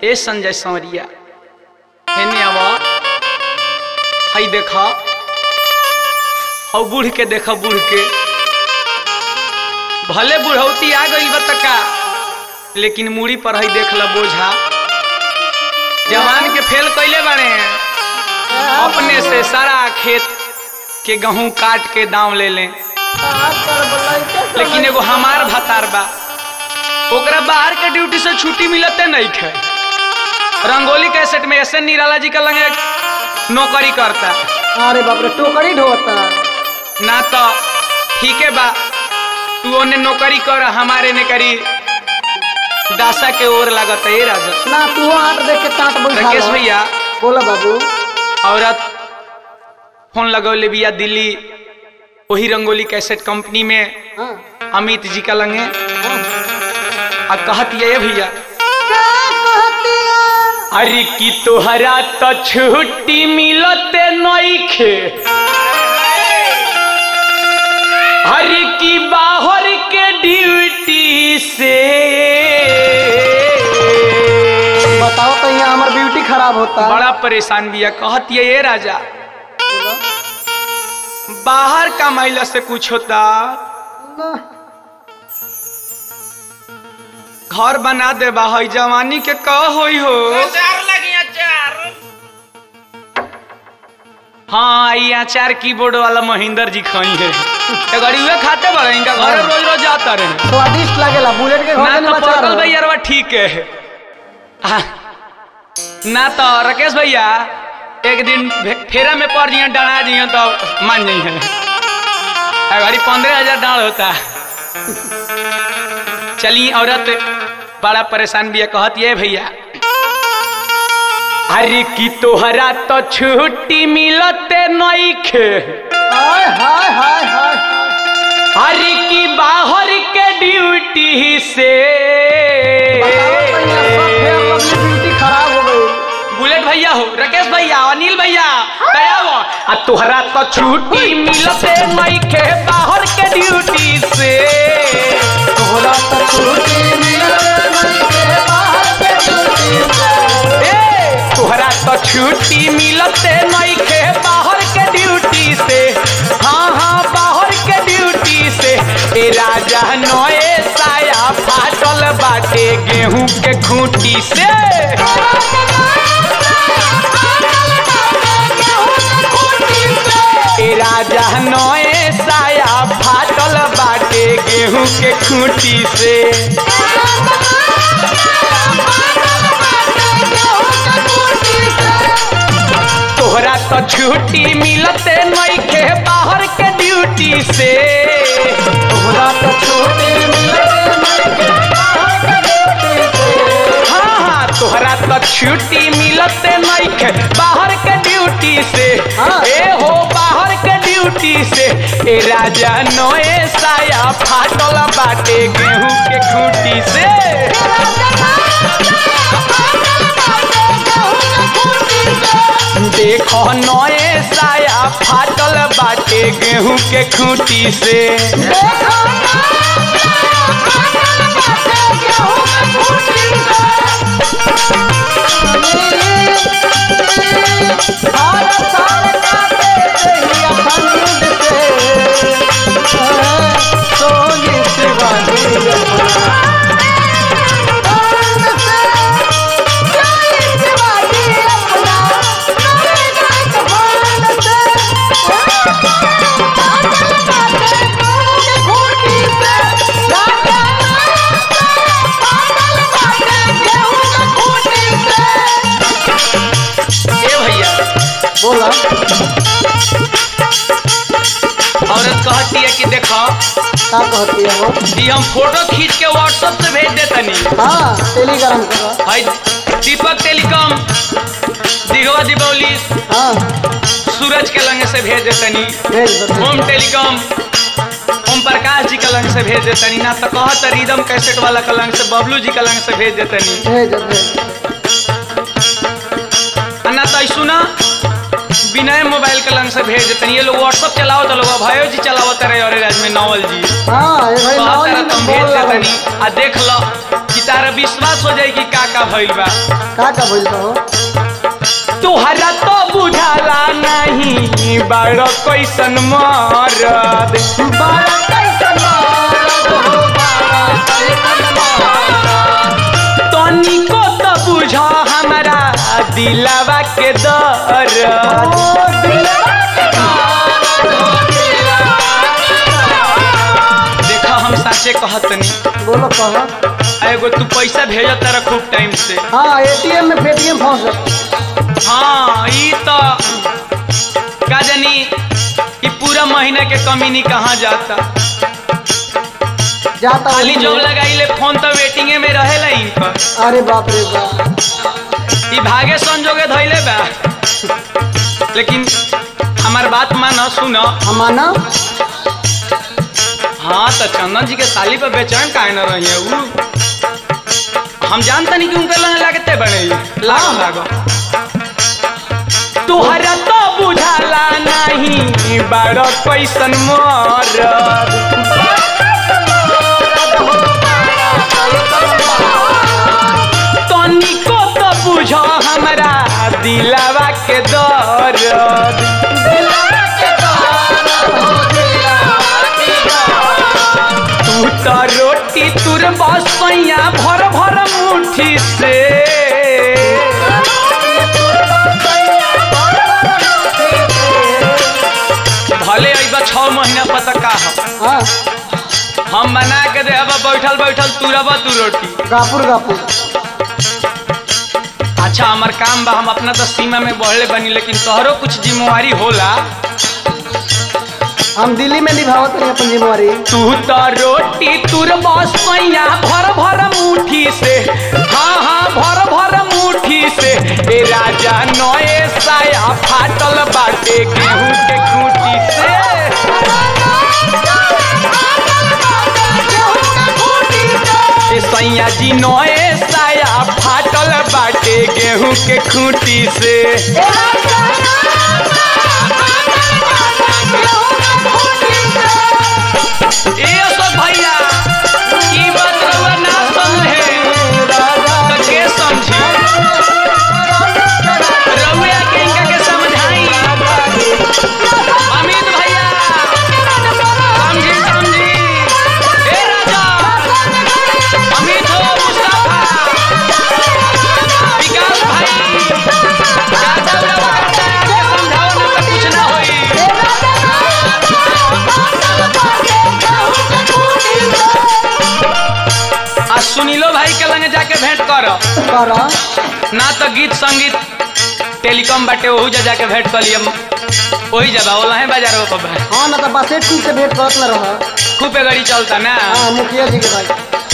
ए संजय संवरिया हेने आवा हई देखा हौ बूढ़ के देखा बूढ़ के भले बुढ़ौती आ गई बतका लेकिन मूड़ी पर हई देख ल बोझा जवान के फेल कैले बारे अपने से सारा खेत के गहूं काट के दाम ले लें लेकिन एगो हमार भतार बा ओकरा बाहर के ड्यूटी से छुट्टी मिलते नहीं खे रंगोली कैसेट में ऐसे निराला जी का लगे नौकरी करता अरे बाप रे टोकरी ढोता ना तो ठीक है बा तू ओने नौकरी कर हमारे ने करी दासा के ओर लागत है राजा ना तू आट देख के टाट बैठा राकेश भैया बोला बाबू औरत फोन लगौले बिया दिल्ली वही रंगोली कैसेट कंपनी में हाँ अमित जी का लंगे हाँ आ कहत ये भैया क्या कहती है अरे की तोहरा तो छुट्टी मिलते नइखे अरे की बाहर के ड्यूटी से बताओ तो यहाँ हमार ब्यूटी खराब होता बड़ा परेशान बिया कहत ये राजा बाहर कमाइला से कुछ होता ना, घर बना दे बाहर जवानी के कह होई हो हाँ ये अचार कीबोर्ड वाला महेंद्र जी खाई है तो गरीबे खाते बड़े इनका घर रोज रोज जाता रहे स्वादिष्ट लगेला बुलेट के घर ना में तो बचा पकल भैया रवा ठीक है आ, ना तो राकेश भैया एक दिन फे- फेरा में पड़ जिए डरा जिए तो मान जाइ है गाड़ी पंद्रह हजार डाल होता चली औरत बड़ा परेशान भी है कहत ये भैया अरे की तोहरा तो छुट्टी मिलते नइखे हाय हाय हाय हाय हाय। अरे की बाहर के ड्यूटी से बताओ तो यहाँ सब फेयर लवली ब्यूटी खराब हो गई बुलेट भैया हो राकेश भैया अनिल भैया दया हो आ तोहरा तो छुट्टी मिलते नइखे बाहर के ड्यूटी से तोहरा तो छुट्टी मिलते नइखे बाहर के ड्यूटी से। ए तोहरा तो छुट्टी मिलते नइखे बाहर के ड्यूटी से हाँ हाँ बाहर के ड्यूटी से ए राजा नए साया फाटल बाटे गेहूं के खूंटी से ए राजा नए साया फाटल बाटे गेहूं के खूंटी से तोहरा तो छुट्टी मिलते नइखे बाहर के ड्यूटी से तोहरा तो छुट्टी मिलते नइखे बाहर के ड्यूटी से। हाँ हाँ तोहरा तो छुट्टी मिलते नइखे बाहर के ड्यूटी से हाँ। ए हो बाहर के ड्यूटी से ए राजा नए साया फाटल बाटे गेहूं के खूंटी से देखो नए साया फाटल बाटे गेहूं के खूंटी से ए भैया बोला औरत कहती है कि देखो का कहती है वो कि हम फोटो खींच के व्हाट्सएप से भेज देतनी हाँ टेलीग्राम करो हाय दीपक टेलीकॉम दिघवा दीपावली हाँ सूरज के लंग से भेज देतनी भेज दो भेज ओम टेलीकॉम ओम प्रकाश जी के लंग से भेज देतनी ना तो कहत रिदम कैसेट वाला के लंग से बबलू जी के लंग से भेज देतनी दो, भेज दो, भेज दो। आ ना तो सुना विनय मोबाइल के लंग से भेज देतनी ये लोग व्हाट्सएप चलाओ तो लोग भयो जी चलावत रहे और राज में नवल जी हाँ ये भाई बहुत नाव सारा ही तुम बोल भेज रहा है। देतनी आ देख लो कि तारा विश्वास हो जाई कि का का भइल बा का का भइल बा हो तुहरा तो बुझाला नहीं बड़ कैसन मरद बारा कैसन मारत हो बारा कैसन मारत तनिको तो बुझ हमारा दिलावा के दर्द ओ दिलवा के मारत हो दिलवा के देखा हम साचे कहतनी मारत। बोलो कह एगो तू पैसा भेजत तारा खूब टाइम से हाँ एटीएम में पेटीएम फंस गए हाँ ई तो का जानी ई पूरा महीना के कमीनी कहाँ जाता जाता खाली हूँ। जॉब लगाइले फोन तो वेटिंगे में रहेला इनकर अरे बाप रे बाप ई भागे संजोगे धैले बा लेकिन हमार बात मान सुन हमाना हाँ तो चंदन जी के साली पर बेचैन काहे न रही है उ हम जानता नहीं कि उनके लगे लगते बड़े लागो लागो तुहरा तो बुझाला नहीं बड़ कैसन मरद तनिको तो बुझ हमरा दिलावा के दर्द तू तो रोटी तुर बसैया भर भर मुठी से भले अइबा छह महीना पता का हो हाँ हम बना के दे अब बैठल बैठल तुरब तू रोटी गापुर गापुर अच्छा हमार काम बा हम अपना तो सीमा में बढ़ले बनी लेकिन तोहरो कुछ जिम्मेवारी होला हम दिल्ली में निभावत नहीं अपन जिम्मेवारी तू तो रोटी तुर बसैया भर भर मुठी से हाँ हाँ भर भर मुठी से ए राजा नए साया फाटल बाटे गेहूं के खूंटी से ए सैया जी नए साया फाटल बाटे गेहूं के खूंटी से ए अशोक भैया ई बात रउआ ना समझे तो के समझी रउआ के इनका के समझाई अमित भैया समझी समझी ए राजा अमित हो मुस्तफा विकास भाई ज्यादा उड़ा करता है आगे समझाओ ना तो कुछ ना होई आ सुनीलो भाई के लगे जाके भेंट कर कर ना तो गीत संगीत टेलीकॉम बाटे ओहू जा जाके भेंट कर लियम वही जबा ओला है बाजार वो पर हाँ ना तो बासेट टू से भेंट करत न रह खूब गाड़ी चलता ना हाँ मुखिया जी के भाई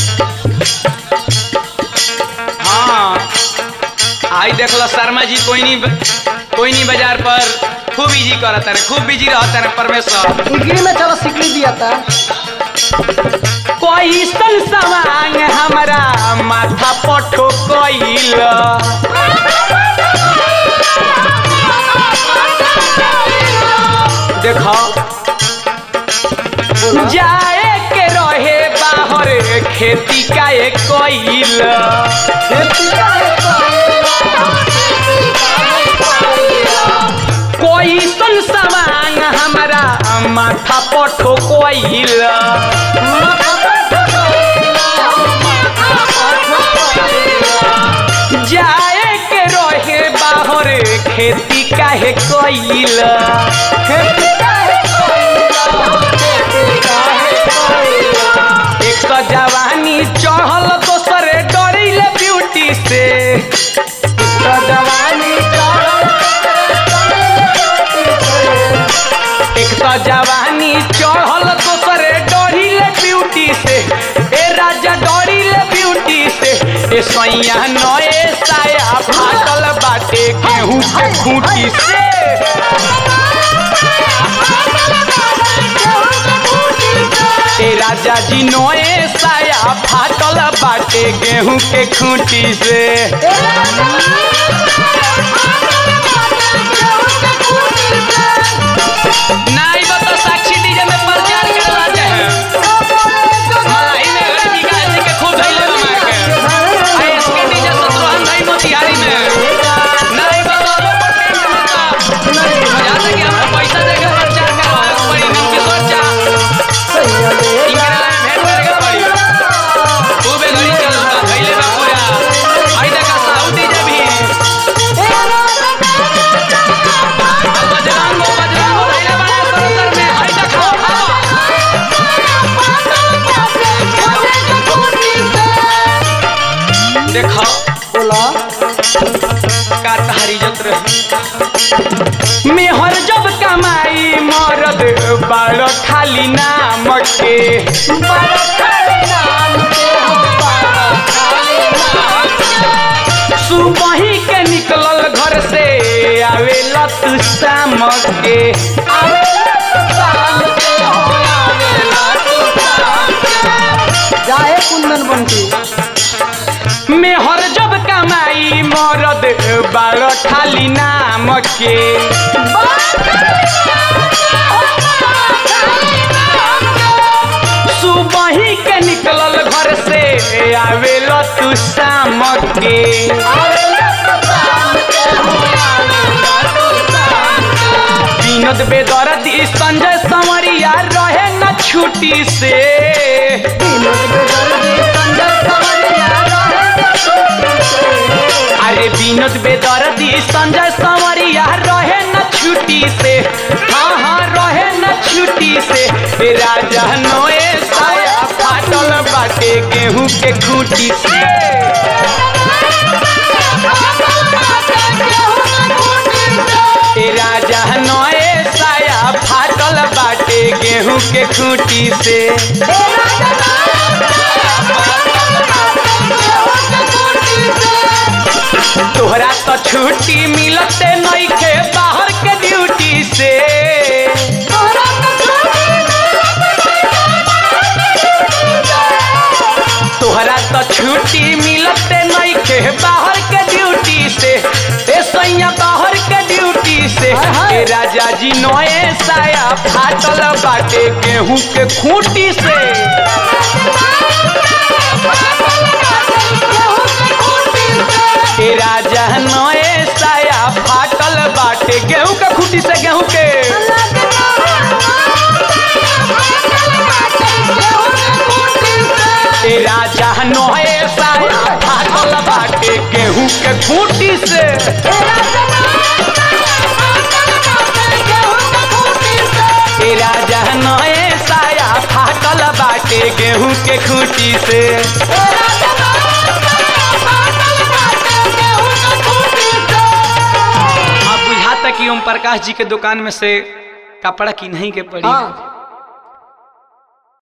हाँ आई देख लो शर्मा जी कोई नहीं कोई नहीं बाजार पर खूब इजी करता रे खूब बिजी रहता रे परमेश्वर डिग्री में चलो सिकली दिया था कोई सन सवांग हमारा माथा पठो कोइल देखो जाए के रहे बाहर खेती का एक कोइल कोई सन सवांग हमारा माथा पठो कोइल जाए के रहे बाहर खेती काहे कोइल एक तो जवानी चढ़ल दोसरे डरिल ब्यूटी से एक तो जवानी एक तो जवानी चढ़ल दोसरे डरिल ब्यूटी से ए राजा डरिल ब्यूटी से ए सैया नए साया फाटल बाटे गेहूं के खूंटी से ए राजा जी नए साया फाटल बाटे गेहूं के खूंटी से नाई बता साक्षी डीजे में प्रचार करवा दे मलाई में गरीबी का जी के खूब धैले बना के देखो बोला का तहारी इज्जत रही मेहर जब कमाई मरद बाड़ खाली नाम के सुबही के निकलल घर से आवेला तू शाम के जाए कुंदन बंटी मेहर जब कमाई मरद बाड़ खाली नाम के सुबही के निकलल घर से आवेला तू शाम के विनोद बेदर्दी संजय संवरिया रहे न छुट्टी से अरे विनोद बेदर्दी संजय संवरिया रहे न छुट्टी से हाँ हाँ रहे न छुट्टी से ए राजा नोए साया फाटल बाटे गेहूं के खूटी से ए राजा नोए साया फाटल बाटे गेहूं के खूटी से तोहरा तो छुट्टी मिलते नइखे बाहर के ड्यूटी से तोहरा तो छुट्टी मिलते नइखे बाहर के ड्यूटी से ए सैया बाहर के ड्यूटी से हाय, हाय। ए राजा जी नोए साया फाटल बाटे गेहूं के खूंटी से ए राजा नोए साया फाटल बाटे गेहूं के खूंटी से गेहूं के ए राजा नोए साया फाटल बाटे गेहूं के खूंटी से ए राजा नोए साया फाटल बाटे गेहूं के खूंटी से अब बुझाता कि ओम प्रकाश जी के दुकान में से कपड़ा की नहीं के पड़ी हाँ